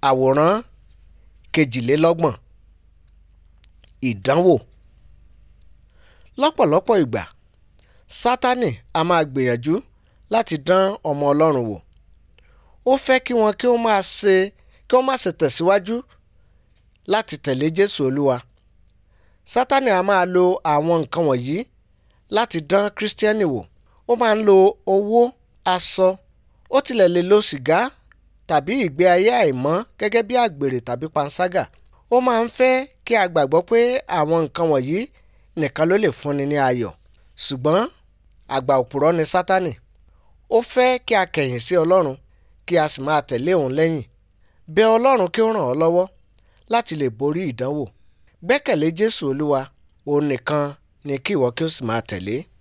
àwòrán kejìlélọ́gbọ̀n ìdánwò lọ́pọ̀lọpọ̀ ìgbà sátánì a máa gbìyànjú láti dán ọmọ ọlọ́run wò ó fẹ́ kí wọn kí ó máa ṣe kí wọ́n má ṣe tẹ̀síwájú láti tẹ̀lé jésù olúwa sátánì a máa lo àwọn nǹkan wọ̀nyí láti dán kírísítíẹ́nì wò ó máa ń lo owó aṣọ ó tilẹ̀ lè lo sìgá tàbí ìgbé ayé àìmọ́ gẹ́gẹ́ bí àgbèrè tàbí panṣágà ó máa ń fẹ́ kí a gbàgbọ́ pé àwọn nǹkan wọ̀nyí nìkan ló lè fúnni ní ayọ̀ ṣùgbọ́n àgbà òpùrọ́ ni sátánì ó fẹ́ kí a kẹ̀yìn sí ọlọ́run kí a sì máa tẹ̀lé òun lẹ́yìn bẹ ọlọ́run kí ó ràn ọ́ lọ́wọ́ láti lè borí ìdánwò gbẹ́kẹ̀lé jésù olúwa òun nìkan ni kí ìwọ kí o sì máa tẹ̀lé